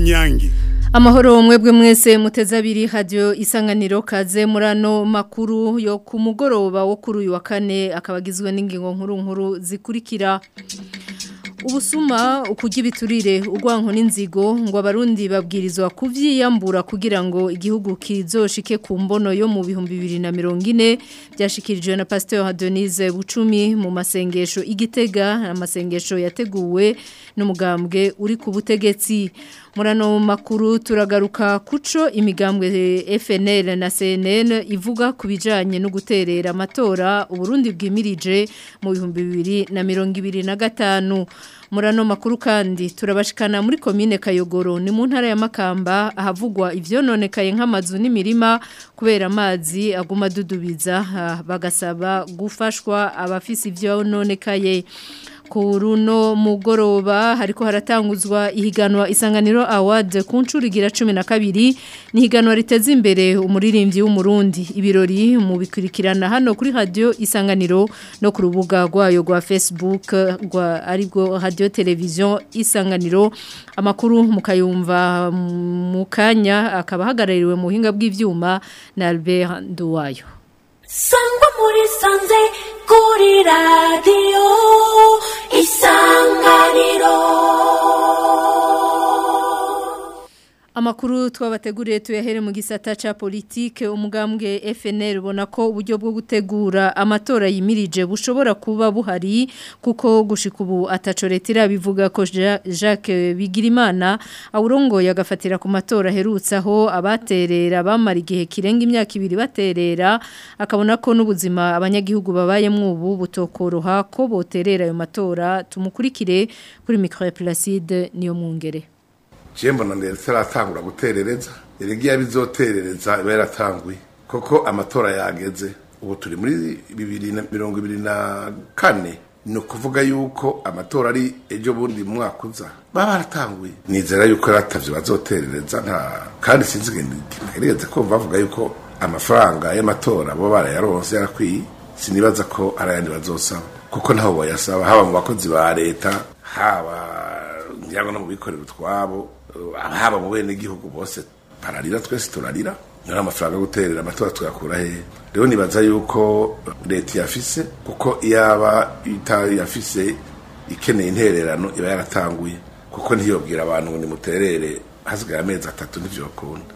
kanyange Amahoro mwebwe mwese muteze abiri radio isanganiro kaze murano makuru yo ku mugoroba wo kuri uyu wa kane akabagizwe n'ingingo nkuru nkuru zikurikira Ubusuma ukujya ibiturire urwanko n'inzigo ngo abarundi babwirizwa kuvyiyambura kugira ngo igihugu kizoshike ku mbono yo mu bihumbi bibiri na mirongo ine byashikirijwe na Pasteur Hadonize Bucumi mu masengesho igitega amasengesho yateguwe n'umugambwe uri ku butegetsi murano makuru turagaruka kuco imigambwe FNL na CNN ivuga ku bijanye no guterera amatora uburundi bwimirije mu bihumbi bibiri na mirongo ibiri na gatanu murano makuru kandi turabashikana muri komine Kayogoro ni mu ntara ya Makamba ahavugwa ivyononekaye nk'amazu n'imirima kubera amazi aguma dudubiza bagasaba gufashwa abafisi ivyononekaye kuruno mugoroba hariko haratanguzwa ihiganwa isanganiro award ku ncuro igira 12 ni higanwa riteze imbere umuririmbyi w'umurundi ibirori mu bikurikirana hano kuri radio isanganiro no ku rubuga rwayo rwa Facebook rwa aribwo radio television isanganiro amakuru mukayumva mukanya akaba hagarariwe mu buhinga bw'ivyuma na Albert Nduwayo sangwa muri sanze kuri radiyo isanganiro Amakuru twabateguriye tuyahere mu gisata ca politike umugambwe FNL ubona ko uburyo bwo gutegura amatora yimirije bushobora kuba buhari kuko gushika ubu atacoretira bivuga ko Jacques Bigirimana awurongo yagafatira ku matora herutsaho abaterera bamara igihe kirenga imyaka ibiri baterera akabona ko n'ubuzima abanyagihugu babayemwo ubu butokoroha ko boterera ayo matora tumukurikire kuri micro Placide niyo mwungere jembo na ndetse aratangura guterereza irigiye bizoterereza iba yaratanguye koko amatora yageze ubu turi muri bibiri na mirongo ibiri na kane ni ukuvuga yuko amatora ari ejo bundi mu mwaka uza baba baratanguye nizera yuko yaratavye bazoterereza nta kandi sinzi ngerageze kumva bavuga yuko amafaranga y'amatora bo barayaronse yarakwiye sinibaza ko ari ayandi bazosaba kuko ntaho bayasaba haba mu bakozi ba leta haba ngira no mu bikorera utwabo haba mu bene igihugu bose pararira twese turarira nari amafaranga yo guterera amatora tuyakura hehe rero nibaza yuko leta yafise kuko iyaba yafise ikeneye intererano iba yaratanguye kuko ntiyobwira abantu ngo nimuterere hasigaye amezi atatu ntivyokunda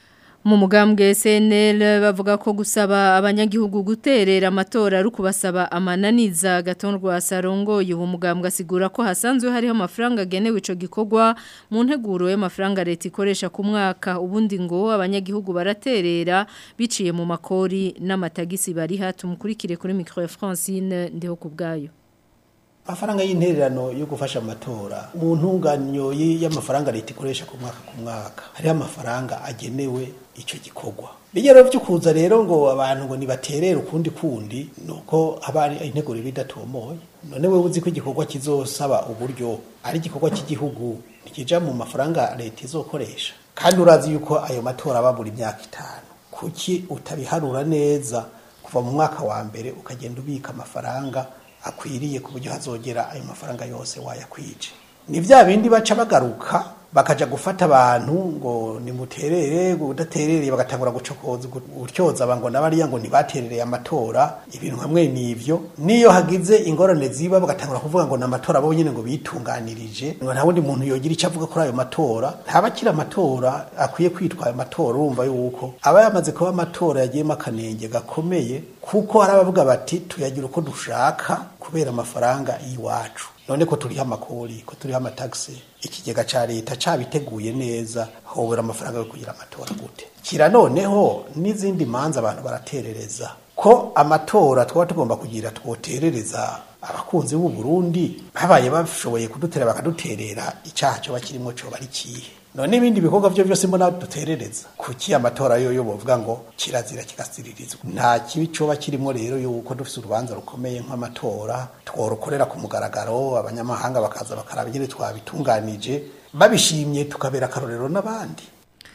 mu mugambwe SNL bavuga ko gusaba abanyagihugu guterera amatora ari kubasaba amananiza gatondwa sarongo uwo mugambwe asigura ko hasanzwe hariho amafaranga agenewe ico gikorwa mu nteguro y'amafaranga leta ikoresha ku mwaka ubundi ngo abanyagihugu baraterera biciye mu makori n'amatagisi bari hatumukurikire kuri micro ya Francine ndiho kubgayo amafaranga y'intererano yo gufasha amatora mu ntunganyo y'amafaranga leta ikoresha ku mwaka ku mwaka hariho amafaranga agenewe icyo gikorwa bigero byo kuza rero ngo abantu ngo nibaterere ukundi kundi nuko haba ari integuro bidatomoye none wewe uzi ko igikorwa kizosaba uburyo ari igikorwa cy'igihugu ntikija mu mafaranga leta izokoresha kandi urazi yuko ayo matora aba buri myaka itanu kuki utabiharura neza kuva mu mwaka wa mbere ukagenda ubika amafaranga akwiriye ku buryo hazogera ayo mafaranga yose wayakwije ni bya bindi baca bagaruka bakaja gufata abantu ngo nimuterere udaterereye bagatangura gucokoza gutyoza abantu n'abariya ngo ntibaterereye amatora ibintu hamwe n'ivyo niyo hagize ingorane ziba bagatangura kuvuga ngo n'amatora bo nyene ngo bitunganirije ngo nta wundi muntu yogira icyo avuga kuri ayo matora ntabakira amatora akwiye kwitwa ayo matora urumva yuko aba yamaze kuba amatora yagiyemo akanenge gakomeye kuko hari abavuga bati tuyagira uko dushaka kubera amafaranga y'iwacu none ko turiho amakori ko turiho amatagisi ikigega ca leta cabiteguye neza hobora amafaranga yo kugira amatora gute kira noneho n'izindi manza abantu baraterereza ko amatora twaba tugomba kugira twoterereza abakunzi b'u Burundi babaye bashoboye kudutera bakaduterera icaha cyo bakirimo cyo bari kihe none ibindi bikorwa byo byose mbona duterereza kuki amatora yo yo bovuga ngo kirazira kigasiririzwa nta kibi coba kirimo rero yuko dufise urubanza rukomeye nk'amatora tworukorera ku mugaragaro abanyamahanga bakaza bakaraba ingene twabitunganije babishimye tukabera akarorero n'abandi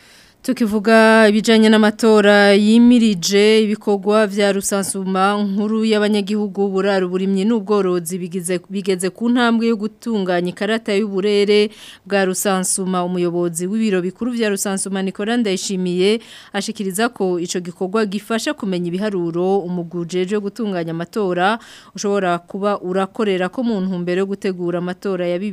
Tukivuga ibijanye n'amatora yimirije ibikorwa vya rusansuma nkuru y'abanyagihugu buraru burimye n'ubworozi bigize bigeze ku ntambwe yo gutunganya ikarata y'uburere bwa rusansuma umuyobozi w'ibiro bikuru vya rusansuma Nicolas Ndayishimiye ashikiriza ko ico gikorwa gifasha kumenya ibiharuro umugujeje gutunganya amatora ushobora kuba urakorera ko mu ntumbero yo gutegura amatora ya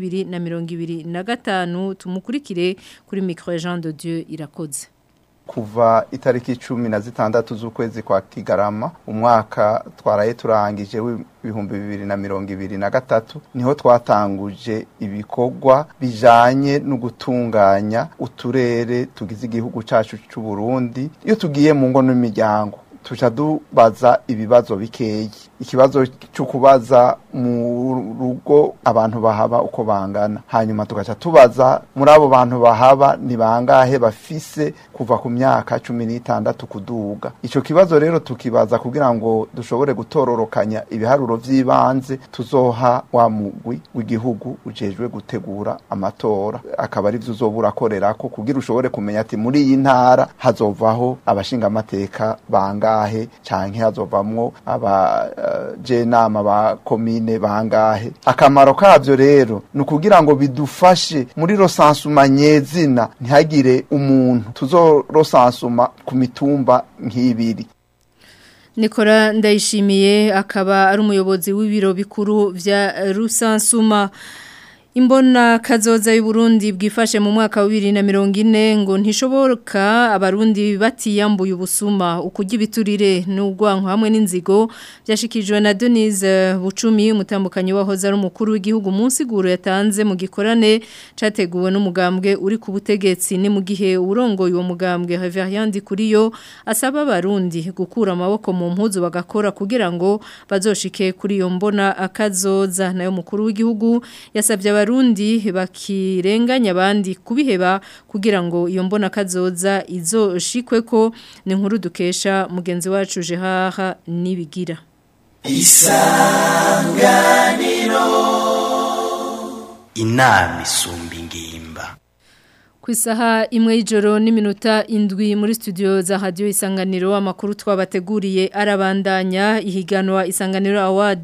2025 tumukurikire kuri micro Jean de Dieu irakoze kuva itariki cumi na zitandatu z'ukwezi kwa kigarama umwaka twaraye turangije w'ibihumbi bibiri na mirongo ibiri na gatatu niho twatanguje ibikorwa bijanye no gutunganya uturere tugize igihugu cacu c'u Burundi iyo tugiye mu ngo n'imiryango tuca dubaza ibibazo bikeyi ikibazo cyo kubaza mu rugo abantu bahaba uko bangana hanyuma tugaca tubaza muri abo bantu bahaba ni bangahe bafise kuva ku myaka cumi n'itandatu kuduga ico kibazo rero tukibaza kugira ngo dushobore gutororokanya ibiharuro vy'ibanze tuzoha wa mugwi w'igihugu ujejwe gutegura amatora akaba ari vyo uzoba urakorerako kugira ushobore kumenya ati muri iyi ntara hazovaho abashingamateka bangahe canke hazovamwo aba jenama ba komine bangahe akamaro kavyo rero ni ukugira ngo bidufashe muri rosansuma nyezina ntihagire umuntu tuzorosansuma ku mitumba nk'ibiri Nikora ndayishimiye akaba ari umuyobozi w'ibiro bikuru vya Rusansuma Imbona kazoza y'Uburundi bwifashe mu mwaka wa 2040 ngo ntishoboka abarundi batiyambuye ubusuma ukujya ibiturire n'ugwanko hamwe n'inzigo byashikijwe na Denise Bucumi umutambukanyi wahoze ari umukuru w'igihugu munsi guru yatanze mu gikorane categuwe n'umugambwe uri ku butegetsi ni mu gihe urongoye uwo mugambwe Reverend Kuriyo asaba abarundi gukura amaboko mu mpuzu bagakora kugira ngo bazoshike kuri iyo mbona akazoza nayo mukuru w'igihugu yasabye abarundi bakirenganya abandi kubiheba kugira ngo iyo mbona kazoza izoshikwe ko ni nkuru dukesha mugenzi wacu Jehaha nibigira isanganiro inama isumba ingimba ku isaha imwe y'ijoro n'iminota indwi muri studio za radio isanganiro amakuru twabateguriye arabandanya ihiganwa isanganiro award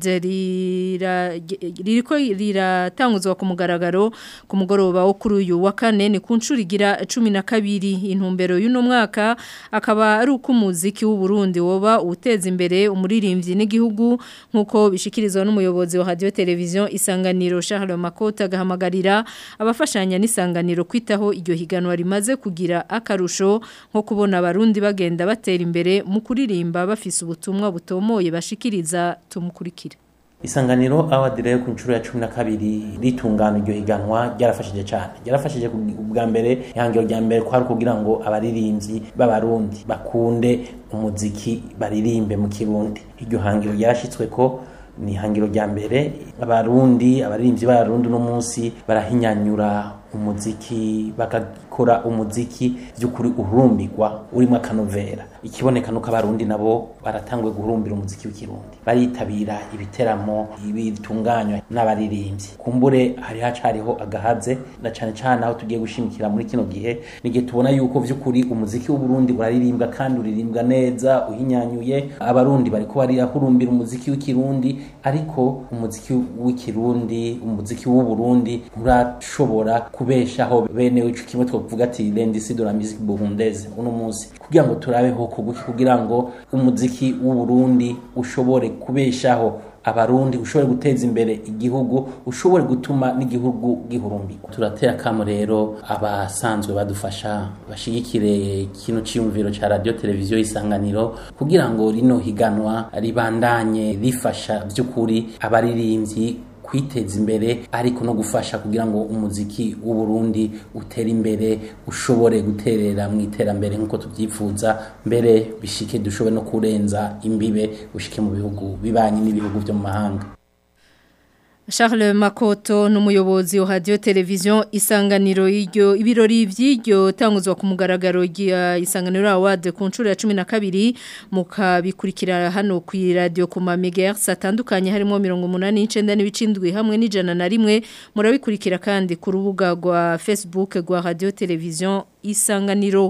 ririko riratanguzwa ku mugaragaro ku mugoroba wo kuri uyu wa kane ni ku nshuro igira cumi na kabiri intumbero y'uno mwaka akaba ari uko umuziki w'u Burundi woba uteza imbere umuririmbyi n'igihugu nk'uko bishikirizwa n'umuyobozi wa radio televiziyo isanganiro Charles Makota agahamagarira abafashanya n'isanganiro kwitaho iryo higanwa rimaze kugira akarusho nko kubona abarundi bagenda batera imbere mu kuririmba bafise ubutumwa butomoye bashikiriza tumukurikira isanganiro award rero ku nshuro ya cumi na kabiri ritungana iryo higanwa ryarafashije cyane ryarafashije ubwa mbere ihangiro rya mbere kwari kugira ngo abaririmbyi b'abarundi bakunde umuziki baririmbe mu kirundi iryo hangiro ryarashyitswe ko ni ihangiro rya mbere abarundi abaririmbyi b'abarundi uno munsi barahinyanyura umuziki bagakora umuziki by'ukuri uhurumbirwa urimo akanovera ikiboneka nuko abarundi nabo baratanguye guhurumbira umuziki w'ikirundi baritabira ibiteramo bitunganywa n'abaririmbyi kumbure hari hacariho agahaze na cane cane aho tugiye gushimikira muri kino gihe n'igihe tubona yuko vy'ukuri umuziki w'uburundi uraririmbwa kandi uririmbwa neza uhinyanyuye abarundi bariko barihurumbira umuziki w'ikirundi ariko umuziki w'ikirundi umuziki w'uburundi nturashobora kubeshaho bene ico kimwe twovuga ati l'industrie de la musique burundaise uno munsi kugira ngo turabeho kuguki kugira ngo umuziki w'uburundi ushobore kubeshaho abarundi ushobore guteza imbere igihugu ushobore gutuma n'igihugu gihurumbirwa turatera kamo rero abasanzwe badufasha bashigikire kino ciyumviro ca radio televiziyo isanganiro kugira ngo rino higanwa ribandanye rifasha vy'ukuri abaririmbyi kwiteza imbere ariko no gufasha kugira ngo umuziki w'u Burundi utere imbere ushobore guterera mu iterambere nk'uko tubyifuza mbere bishike dushobore no kurenza imbibe ushike mu bihugu bibanye n'ibihugu byo mu mahanga Charles Makoto n'umuyobozi wa radio television isanganiro y'iryo ibirori vy'iryo tanguzwa ku mugaragaro ya isanganiro award ku ncuro ya 12 mukabikurikira hano ku radio ku megahertz atandukanye harimo 189 n'ibicindwi hamwe n'ijana na rimwe murabikurikira kandi ku rubuga rwa Facebook rwa radio television isanganiro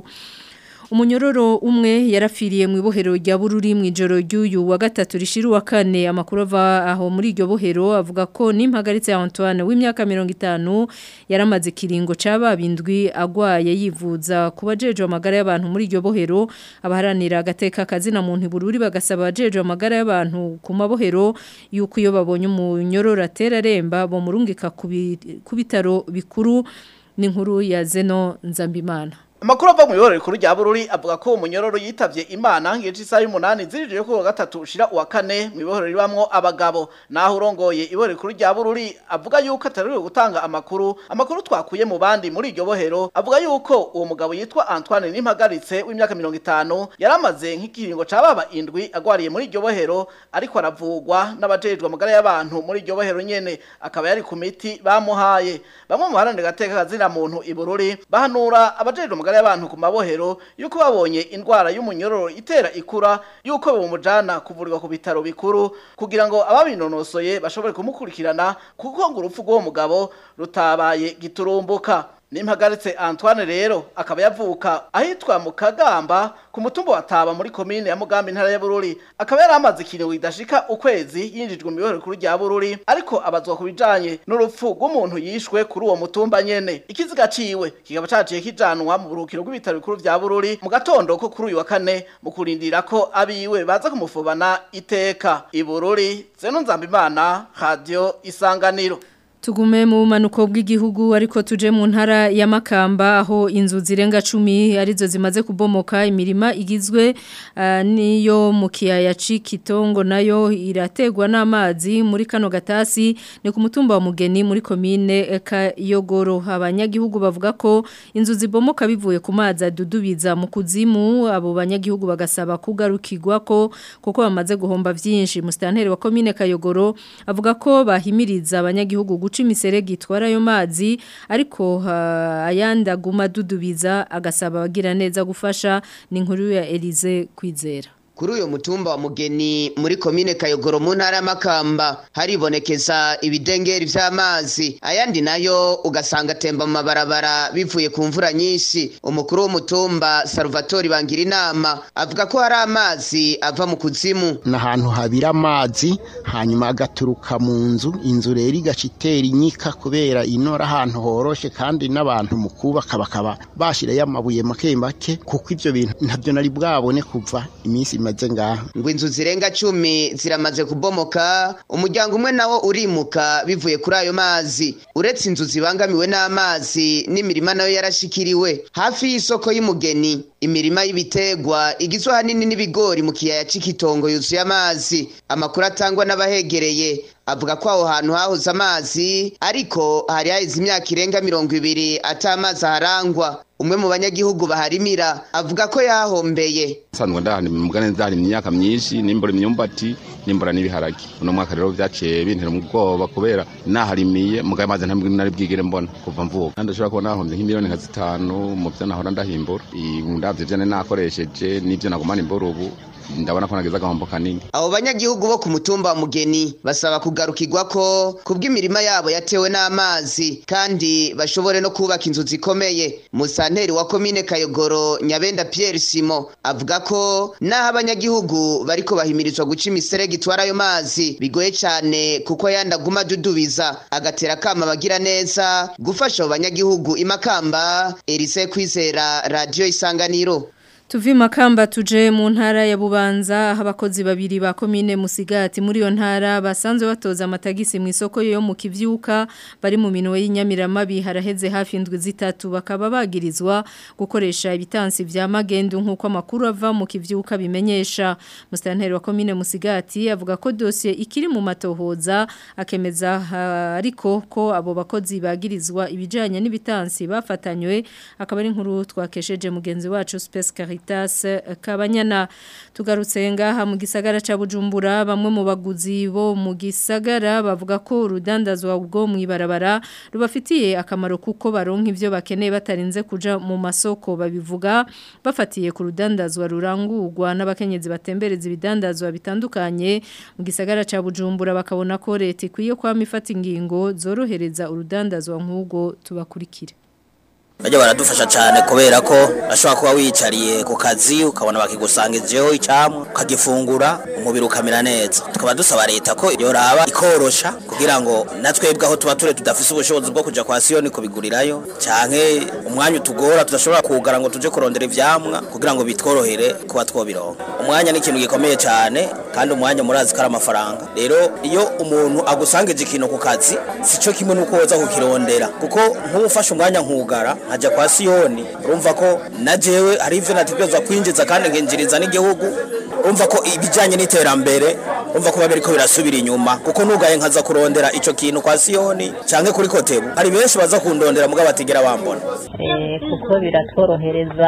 Umunyororo umwe yarafiriye mu ibohero rya bururi mu ijoro ry'uyu wa gatatu rishiru wa kane amakuru ava aho muri iryo bohero avuga ko n'impagaritse ya Antoine w'imyaka 50 yaramaze kiringo cababindwi agwaye yivuza kubajeje amagara y'abantu muri iryo bohero abaharanira agateka kazina muntu bururi bagasaba abajeje amagara y'abantu ku mabohero yuko iyo babonye umunyororo atera remba bo murungika ku bitaro bikuru n'inkuru ya Zeno Nzambimana Amakuru ava mu iborero rikuru rya Bururi avuga ko umunyororo yitavye Imana ngiye isaha y'umunani zirije ko gatatu ushira uwa kane mu iborero ribamwo abagabo naho urongoye iborero rikuru rya Bururi avuga yuko ataruriwe gutanga amakuru amakuru twakuye mu bandi muri iryo bohero avuga yuko uwo mugabo yitwa Antoine Nimpagaritse w'imyaka 50 yaramaze nk'ikiringo cababa indwi agwariye muri iryo bohero ariko aravugwa n'abajejwe amagara y'abantu muri iryo bohero nyene akaba yari ku miti bamuhaye bamwe mu baharanira gateka kazina muntu ibururi bahanura abajejwe amagara y'abantu ku mabohero yuko babonye indwara y'umunyororo itera ikura yuko bamujana kuvurirwa ku bitaro bikuru kugira ngo ababinonosoye bashobore kumukurikirana kuko ngo urupfu rw'uwo mugabo rutabaye giturumbuka Nimpagaritse Antoine rero akaba yavuka ahitwa mu Kagamba ku mutumba wa Taba muri commune ya Mugambi ntara ya Bururi akaba yaramaze ikintu idashika ukwezi yinjijwe mu bihore kuri rya Bururi ariko abazwa kubijanye n'urupfu rw'umuntu yishwe kuri uwo mutumba nyene ikiziga ciwe kikaba caciye kijanwa mu burukiro bw'ibitaro bikuru vya Bururi mu gatondo ko kuri uyu wa kane mu kurindira ko abiwe baza kumufubana iteka ibururi Zeno Nzambimana Radio Isanganiro Tugume mu manuko bw'igihugu ariko tuje mu ntara ya Makamba aho inzu zirenga 10 arizo zimaze kubomoka imirima igizwe uh, niyo mu kiyaya Cikitongo nayo irategwa n'amazi muri kano gatasi ni ku mutumba wa Mugeni muri commune Kayogoro abanyagihugu bavuga ko inzu zibomoka bivuye ku mazi adudubiza mu kuzimu abo banyagihugu bagasaba kugarukirwa ko kuko bamaze guhomba vyinshi mustanteri wa commune Kayogoro avuga ko bahimiriza abanyagihugu guca imiserege itwara ayo mazi ariko uh, ayandi aguma dudubiza agasaba abagira neza gufasha ni inkuru ya Elize kwizera kuri uyu mutumba wa mugeni muri komine kayogoro mu ntara y'amakamba haribonekeza ibidengeri vy'amazi ayandi nayo ugasanga atemba mu mabarabara bivuye ku mvura nyinshi umukuru w'umutumba salvatori bangira inama avuga ko hari amazi ava mu kuzimu ni ahantu habira amazi hanyuma agaturuka mu nzu inzu rero igaca itera inyika kubera inora ahantu horoshe kandi n'abantu mu kubaka bakaba bashyirayo amabuye make make kuko ibyo bintu ntabyo nari bwabone kuva iminsi imaze ngaha ngo inzu zirenga cumi ziramaze kubomoka umuryango umwe nawo urimuka bivuye kuri ayo mazi uretse inzu zibangamiwe n'amazi n'imirima nayo yarashikiriwe hafi y'isoko y'umugeni imirima y'ibitegwa igizwe ahanini n'ibigori mu kiyaya cy'ikitongo yuzuye amazi amakuru atangwa n'abahegereye avuga ko aho hantu hahoze amazi ariko hari haheze imyaka irenga mirongo ibiri ata amazi aharangwa umwe mu banyagihugu baharimira avuga ko yahombeye nsanzwe ndahana mugane ndahana imyaka myinshi nimbura imyumbati nimbura n'ibiharage uno mwaka rero vyaciye bintera ubwoba kubera naharimiye mugaye amazi ntabwo nari bwigere mbona kuva mvuka kandi ndashobora kuba nahombye nk'imiliyoni nka zitanu mu vyo nahora ndahimbura ndavyo vyane nakoresheje n'ivyo nagumana imbura ubu ndabona ko nageze agahombo kanini abo banyagihugu bo ku mutumba wa mugeni basaba kugarukirwa ko kubw'imirima yabo yatewe n'amazi kandi bashobore no kubaka inzu zikomeye musanteri wa komine kayogoro nyabenda pierre simo avuga ko naho abanyagihugu bariko bahimirizwa guca imiserege itwara ayo mazi bigoye cyane kuko yandi aguma adudubiza agatera akama abagira neza gufasha abo banyagihugu imakamba erise kwizera radiyo isanganiro Tuvi makamba tuje mu ntara ya Bubanza aho abakozi babiri ba komine Musigati muri yo ntara basanzwe batoza amatagisi mu isoko yo mu kivyuka bari mu minwe y'inyamirama biharaheze hafi indwi zitatu bakaba bagirizwa gukoresha ibitansi vya magendu nkuko amakuru ava mu kivyuka bimenyesha mustanteri wa komine Musigati avuga ko dossier ikiri mu matohoza akemeza uh, ariko ko abo bakozi bagirizwa ibijanye n'ibitansi bafatanywe akaba ari inkuru twakesheje mugenzi wacu Space Caritas Kabanyana tugarutse ngaha mu gisagara ca Bujumbura bamwe mu baguzi bo mu gisagara bavuga ko urudandazwa ubwo mwibarabara rubafitiye akamaro kuko baronka ivyo bakeneye batarinze kuja mu masoko babivuga bafatiye ku rudandazwa rurangurwa n'abakenyezi batembereza ibidandazwa bitandukanye mu gisagara ca Bujumbura bakabona ko leta ikwiye kwama ifata ingingo zorohereza urudandazwa nk'ubwo tubakurikire Bajya baradufasha cyane kubera ko ashobora kuba wiyicariye ku kazi ukabona bakigusangijeho icyamu ukagifungura umubiri ukamera neza tukaba dusaba leta ko yoraba ikorosha kugira ngo natwebwe aho tuba ture tudafise ubushobozi bwo kuja kwa siyoni kubigurirayo canke umwanya utugora tudashobora kugara ngo tuje kurondera ivyamwa kugira ngo bitworohere kuba twobironka umwanya ni ikintu gikomeye cyane kandi umwanya murazi ko ari amafaranga rero iyo umuntu agusangije ikintu ku kazi sico kimwe nuko woza kukirondera kuko nk'ufashe umwanya nkugara nkajya kwa siyoni urumva ko na jewe hari ivyo nategerezwa kwinjiza kandi nkinjiriza n'igihugu urumva ko ibijyanye n'iterambere urumva ko babiri ko birasubira inyuma kuko nugaye nkaza kurondera ico kintu kwa siyoni canke kuri kotebu hari benshi baza kundondera mugabo batigera bambona Eh, kuko biratworohereza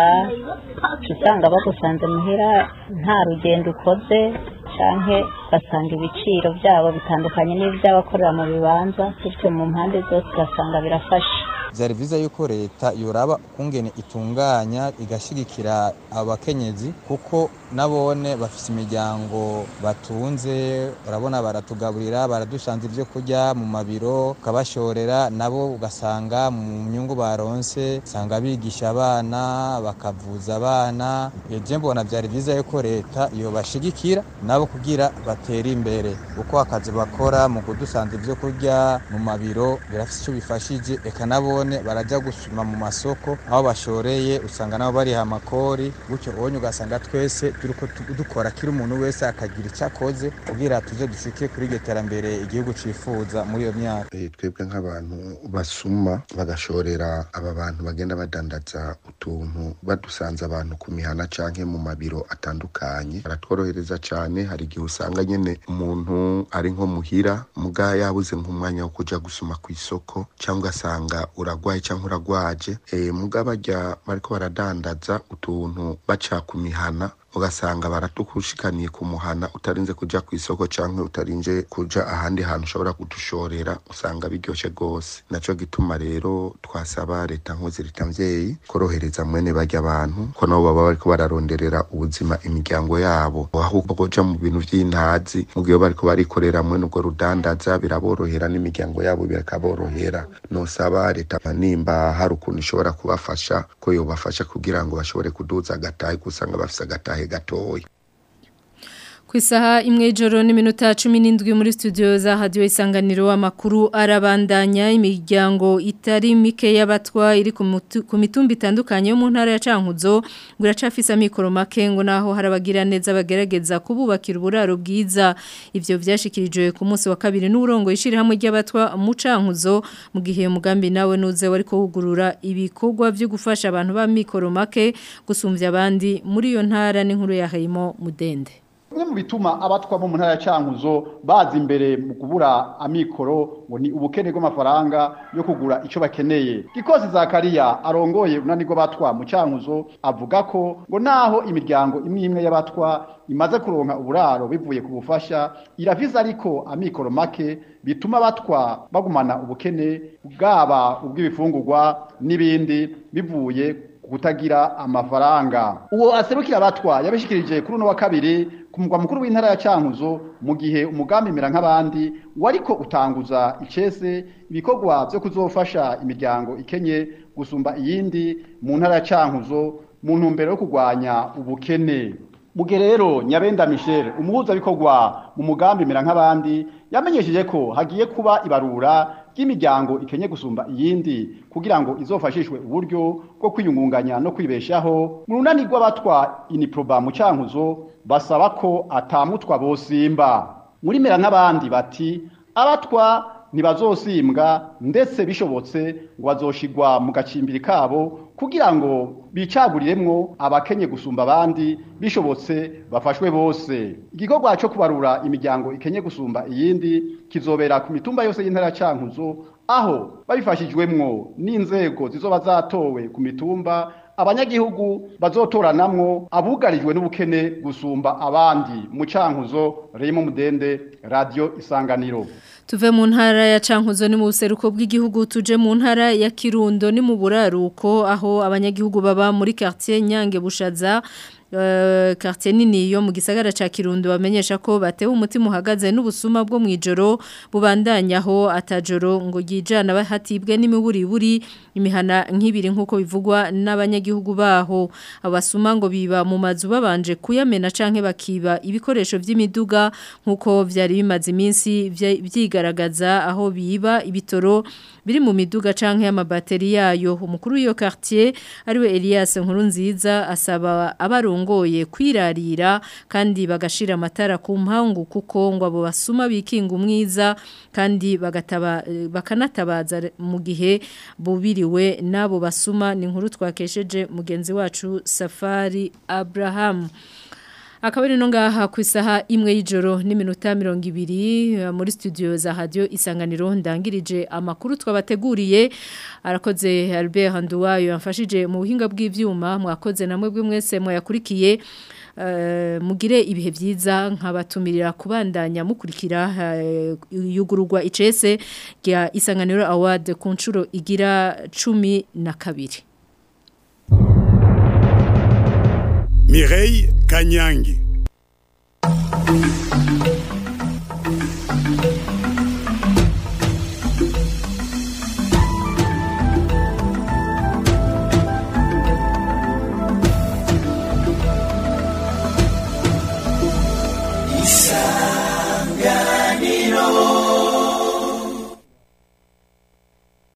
usanga bagusanze muhira nta rugendo ukoze canke ugasanga ibiciro byabo bitandukanye n'iby'abakorera mu bibanza bityo mu mpande zose ugasanga birafasha byari byiza yuko leta yoraba ukungene itunganya igashyigikira abakenyezi kuko nabone bafite imiryango batunze urabona baratugaburira baradusanze ibyo kurya mu mabiro ukabashorera nabo ugasanga mu nyungu baronse usanga bigisha abana bakavuza abana ibyo mbona byari byiza yuko leta yobashigikira nabo kugira batere imbere kuko akazi bakora mu kudusanza ibyo kurya mu mabiro birafite icyo bifashije eka nabone barajya gusuma mu masoko aho bashoreye usanga nabo bariha amakori gutyo ubonye ugasanga twese turiko tu- dukora kiri umuntu wese akagira icyo akoze kugira tuje dushike kuri iryo terambere igihugu cifuza muri iyo myaka Eh, twebwe nk'abantu basuma bagashorera aba bantu bagenda badandaza utuntu badusanze abantu ku mihana canke mu mabiro atandukanye baratworohereza cane hari igihe usanga nyene umuntu ari nko muhira muga yabuze nk'umwanya wo kuja gusuma ku isoko cyangwa ugasanga uragwaye cyangwa uragwaje e, muga barya bariko baradandaza utuntu baca ku mihana ugasanga baratukushikaniye ku muhana utarinze kuja ku isoko canke utarinze kuja ahandi hantu ushobora kudushorera usanga biryoshe gose naco gituma rero twasaba leta nkozi leta mvyeyi korohereza mwene barya abantu ko nabo baba bariko bararonderera ubuzima imiryango yabo ahubwo kuja mu bintu vy'intazi mu gihe bariko barikorera mwene ubwo rudandaza biraborohera n'imiryango yabo birakaborohera nosaba leta nimba hari ukuntu ishobora kubafasha ko yobafasha kugira ngo bashobore kuduza agatahe gusanga bafise agatahe gatoya Ku isaha imwe ijoro n'iminota cumi n'indwi muri studio za hadiyo isanganiro amakuru arabandanya imiryango itari mike y'abatwa iri ku mutu- ku mitumba itandukanye yo mu ntara ya Cankuzo ngo iracafise amikoro make ngo naho harabagira neza bagerageza kububakira uburaro bwiza ivyo vyashikirijwe ku munsi wa kabiri n'urongo ishirahamwe ry'abatwa mu Cankuzo mu gihe umugambi nawe nuze wari kuhugurura ibikorwa byo gufasha abantu ba mikoro make gusumvya abandi muri iyo ntara n'inkuru ya Hayimo Mudende Bimwe mu bituma abatwa bo mu ntara ya Cankuzo baza imbere mu kubura amikoro ngo ni ubukene bw'amafaranga yo kugura ico bakeneye. Gikosi Zakariya arongoye unanirwa batwa mu Cankuzo avuga ko ngo naho imiryango imwe imwe y'abatwa imaze kuronka uburaro bivuye ku bufasha iraviza ariko amikoro make bituma abatwa bagumana ubukene bwaba ubw'ibifungurwa n'ibindi bivuye kutagira amafaranga uwo aserukira abatwa yabishikirije kuri uno wa kabiri ku mugwa mukuru w'intara ya Cankuzo mu gihe umugambi mera nk'abandi wariko utanguza icese ibikorwa byo kuzofasha imiryango ikenye gusumba iyindi mu ntara ya Cankuzo mu ntumbero yo kurwanya ubukene Muge rero Nyabenda Michel umuhuza bikorwa mu mugambi mera nk'abandi yamenyesheje ko hagiye kuba ibarura ry'imiryango ikenye gusumba iyindi kugira ngo izofashishwe uburyo bwo kwiyungunganya no kwibeshaho mu runani rw'abatwa iniproba mu Cankuzo basaba ko atamutwa bosimba muri mera nk'abandi bati abatwa ntibazosimbwa ndetse bishobotse ngo bazoshigwa mu gacimbiri kabo kugira ngo bicaguriremwo abakenye gusumba abandi bishobotse bafashwe bose igikorwa cyo kubarura imiryango ikenye gusumba iyindi kizobera ku mitumba yose y'intara ya Cankuzo aho babifashijwemwo n'inzego zizoba zatowe ku mitumba abanyagihugu bazotoranamwo abugarijwe n'ubukene gusumba abandi mu cankuzo Remo Mudende Radio Isanganiro Tuve mu ntara ya Cankuzo ni mu buseruko bw'igihugu tuje mu ntara ya Kirundo ni mu buraruko aho abanyagihugu baba muri quartier Nyange Bushaza Uh, quartier nini yo mu gisagara ca Kirundo bamenyesha ko batewe umutima uhagaze n'ubusuma bwo mwijoro bubandanyaho atajoro ngo yijana bahatibwe n'imiburiburi imihana nk'ibiri nkuko bivugwa n'abanyagihugu baho abasuma ngo biba mu mazu babanje kuyamena canke bakiba ibikoresho vy'imiduga nkuko vyari bimaze iminsi vyigaragaza aho biba ibitoro biri mu miduga canke amabateri yayo umukuru w'iyo quartier ariwe Elias Nkurunziza asaba abarongoye kwirarira kandi bagashira amatara ku mpangu kuko ngo abo basuma bikinga umwiza kandi bagataba bakanatabaza mu gihe bubiriwe nabo basuma ni inkuru twakesheje mugenzi wacu Safari Abraham akabari no ngaha ku isaha imwe y'ijoro n'iminota mirongo ibiri muri studio za radio isanganiro ndangirije amakuru twabateguriye arakoze Albert Handuwayo yamfashije mu buhinga bw'ivyuma mwakoze namwe bwe mwese mwayakurikiye mugire ibihe byiza nkabatumirira kubandanya mukurikira yugururwa icese rya isanganiro award ku nshuro igira cumi na kabiri Mireille Kanyangi